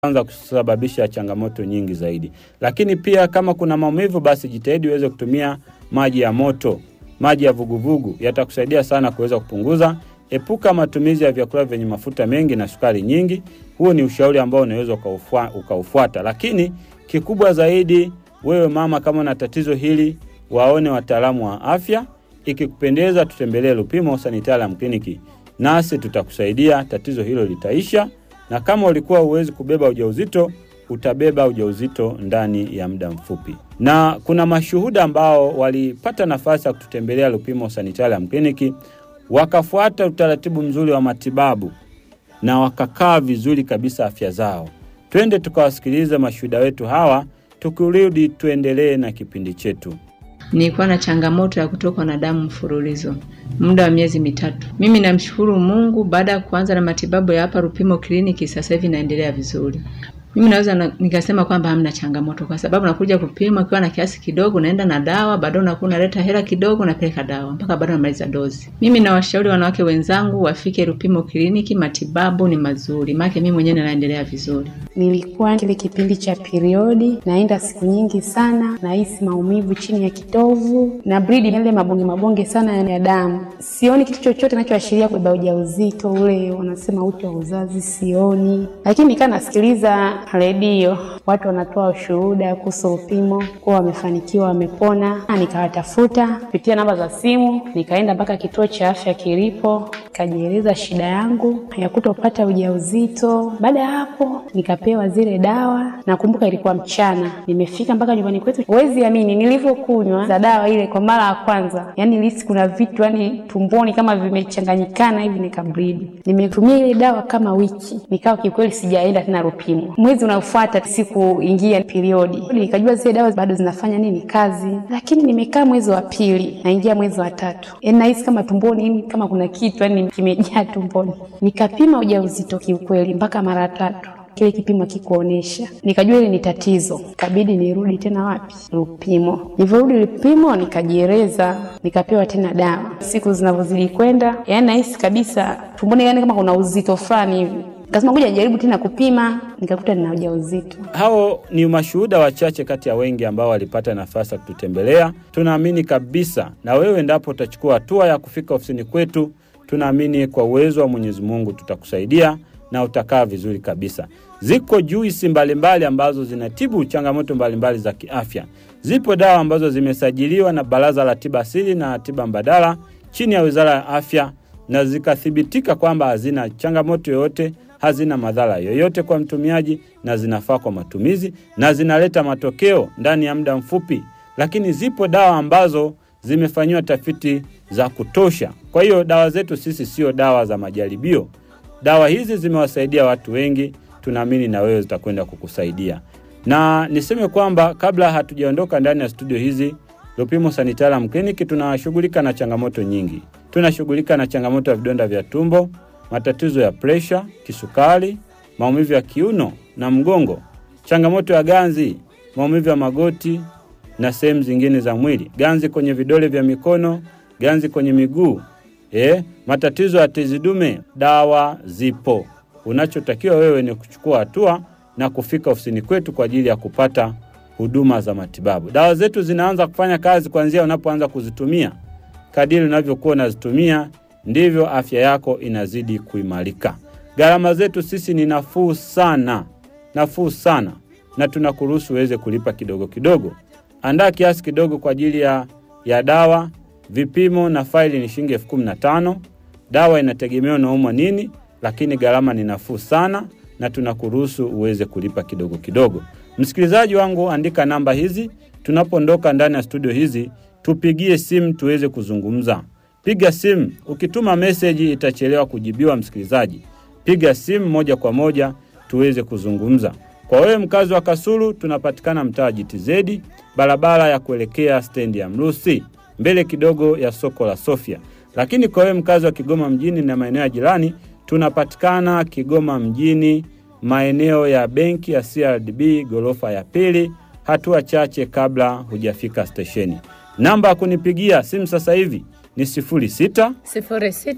anza kusababisha changamoto nyingi zaidi. Lakini pia kama kuna maumivu, basi jitahidi uweze kutumia maji ya moto, maji ya vuguvugu yatakusaidia sana kuweza kupunguza. Epuka matumizi ya vyakula vyenye mafuta mengi na sukari nyingi. Huo ni ushauri ambao unaweza ukaufua, ukaufuata. Lakini kikubwa zaidi, wewe mama, kama una tatizo hili, waone wataalamu wa afya. Ikikupendeza, tutembelee Lupimo Sanitarium Clinic, nasi tutakusaidia, tatizo hilo litaisha na kama ulikuwa huwezi kubeba ujauzito utabeba ujauzito ndani ya muda mfupi. Na kuna mashuhuda ambao walipata nafasi ya kututembelea Lupimo Sanitarium Clinic, wakafuata utaratibu mzuri wa matibabu na wakakaa vizuri kabisa afya zao. Twende tukawasikiliza mashuhuda wetu hawa, tukirudi tuendelee na kipindi chetu. Nilikuwa na changamoto ya kutokwa na damu mfululizo muda wa miezi mitatu. Mimi namshukuru Mungu, baada ya kuanza na matibabu ya hapa Lupimo kliniki, sasa hivi naendelea vizuri. Mimi naweza na, nikasema kwamba hamna changamoto, kwa sababu nakuja kupima ukiwa na kiasi kidogo, naenda na dawa, baadaye unakuwa unaleta hela kidogo, napeleka dawa mpaka baadaye namaliza dozi. Mimi nawashauri wanawake wenzangu wafike Lupimo kliniki, matibabu ni mazuri, maana mimi mwenyewe naendelea vizuri. Nilikuwa kile kipindi cha periodi, naenda siku nyingi sana, nahisi maumivu chini ya kitovu na bridi ile mabonge mabonge sana ya damu. Sioni kitu chochote kinachoashiria kubeba ujauzito ule, wanasema uti wa uzazi, sioni. Lakini nikaa nasikiliza redio, watu wanatoa ushuhuda kuhusu Lupimo kuwa wamefanikiwa, wamepona. Nikawatafuta kupitia namba za simu, nikaenda mpaka kituo cha afya kilipo, nikajieleza shida yangu ya kutopata ujauzito. Baada ya hapo nikapewa zile dawa. Nakumbuka ilikuwa mchana, nimefika mpaka nyumbani kwetu. Huwezi amini nilivyokunywa za dawa ile kwa mara ya kwanza, yani nilihisi kuna vitu yani tumboni kama vimechanganyikana hivi, nikabridi. Nimetumia ile dawa kama wiki, nikawa kikweli sijaenda tena Lupimo. Mwezi unaofuata sikuingia periodi, nikajua zile dawa bado zinafanya nini kazi, lakini nimekaa mwezi wa pili, naingia mwezi wa tatu, yani nahisi kama tumboni yani kama kuna kitu yani kimejaa tumboni. Nikapima ujauzito kiukweli mpaka mara tatu kile kipimo kikuonesha, nikajua ile ni tatizo, kabidi nirudi tena wapi? Lupimo. Nilivyorudi Lupimo nikajieleza, nikapewa tena dawa. Siku zinavyozidi kwenda, yani nahisi kabisa tumboni, yani kama kuna uzito fulani hivi Nikasema ngoja nijaribu tena kupima, nikakuta nina ujauzito. Hao ni mashuhuda wachache kati ya wengi ambao walipata nafasi ya kututembelea. Tunaamini kabisa na wewe, endapo utachukua hatua ya kufika ofisini kwetu, tunaamini kwa uwezo wa Mwenyezi Mungu tutakusaidia na utakaa vizuri kabisa. Ziko juisi mbalimbali ambazo zinatibu changamoto mbalimbali za kiafya. Zipo dawa ambazo zimesajiliwa na Baraza la Tiba Asili na Tiba Mbadala chini ya Wizara ya Afya na zikathibitika kwamba hazina changamoto yoyote, hazina madhara yoyote kwa mtumiaji, na zinafaa kwa matumizi na zinaleta matokeo ndani ya muda mfupi. Lakini zipo dawa ambazo zimefanyiwa tafiti za kutosha. Kwa hiyo dawa zetu sisi sio dawa za majaribio. Dawa hizi zimewasaidia watu wengi, tunaamini na wewe zitakwenda kukusaidia. Na niseme kwamba kabla hatujaondoka ndani ya studio hizi Lupimo Sanitarium Clinic tunashughulika na changamoto nyingi. Tunashughulika na changamoto ya vidonda vya tumbo, matatizo ya presha, kisukari, maumivu ya kiuno na mgongo, changamoto ya ganzi, maumivu ya magoti na sehemu zingine za mwili, ganzi kwenye vidole vya mikono, ganzi kwenye miguu, eh, matatizo ya tezi dume. Dawa zipo. Unachotakiwa wewe ni kuchukua hatua na kufika ofisini kwetu kwa ajili ya kupata huduma za matibabu. Dawa zetu zinaanza kufanya kazi kuanzia unapoanza kuzitumia. Kadiri unavyokuwa unazitumia ndivyo afya yako inazidi kuimarika. Gharama zetu sisi ni nafuu sana, nafuu sana, na tunakuruhusu uweze kulipa kidogo kidogo. Andaa kiasi kidogo kwa ajili ya, ya dawa. Vipimo na faili ni shilingi elfu kumi na tano. Dawa inategemea unaumwa nini, lakini gharama ni nafuu sana, na tunakuruhusu uweze kulipa kidogo kidogo. Msikilizaji wangu, andika namba hizi. Tunapoondoka ndani ya studio hizi, tupigie simu tuweze kuzungumza. Piga simu. Ukituma meseji itachelewa kujibiwa. Msikilizaji, piga simu moja kwa moja tuweze kuzungumza. Kwa wewe mkazi wa Kasulu, tunapatikana mtaa JTZ, barabara ya kuelekea stendi ya Mrusi, mbele kidogo ya soko la Sofia. Lakini kwa wewe mkazi wa Kigoma mjini na maeneo ya jirani, tunapatikana Kigoma mjini maeneo ya benki ya CRDB ghorofa ya pili, hatua chache kabla hujafika stesheni. Namba ya kunipigia simu sasa hivi ni sifuri sita sifuri sita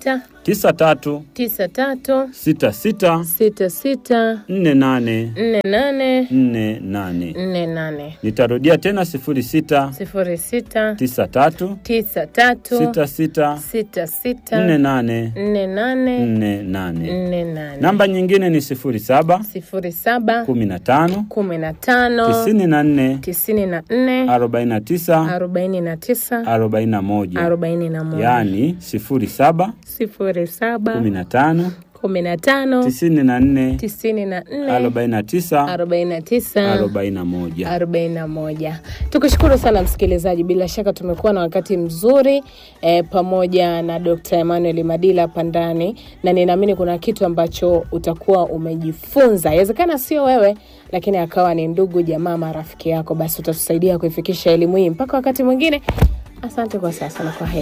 tisa tatu tisa tatu sita sita sita sita nne nane nne nane nne nane. nne nane Nitarudia tena sifuri sita sifuri sita tisa tatu tisa tatu sita sita sita sita nne nane nne nane nne nane. nne nane Namba nyingine ni sifuri saba sifuri saba kumi na tano kumi na tano tisini na nne tisini na nne arobaini na tisa arobaini na tisa arobaini na moja arobaini na moja yaani sifuri saba sifuri saba kumi na tano kumi na tano tisini na nne tisini na nne arobaini na tisa arobaini na tisa arobaini na moja. arobaini na moja. Tukushukuru sana msikilizaji, bila shaka tumekuwa na wakati mzuri eh, pamoja na Dr. Emmanuel Madila hapa ndani, na ninaamini kuna kitu ambacho utakuwa umejifunza. Inawezekana sio wewe, lakini akawa ni ndugu, jamaa, marafiki yako, basi utatusaidia kuifikisha elimu hii mpaka wakati mwingine. Asante kwa sasa na kwa heri.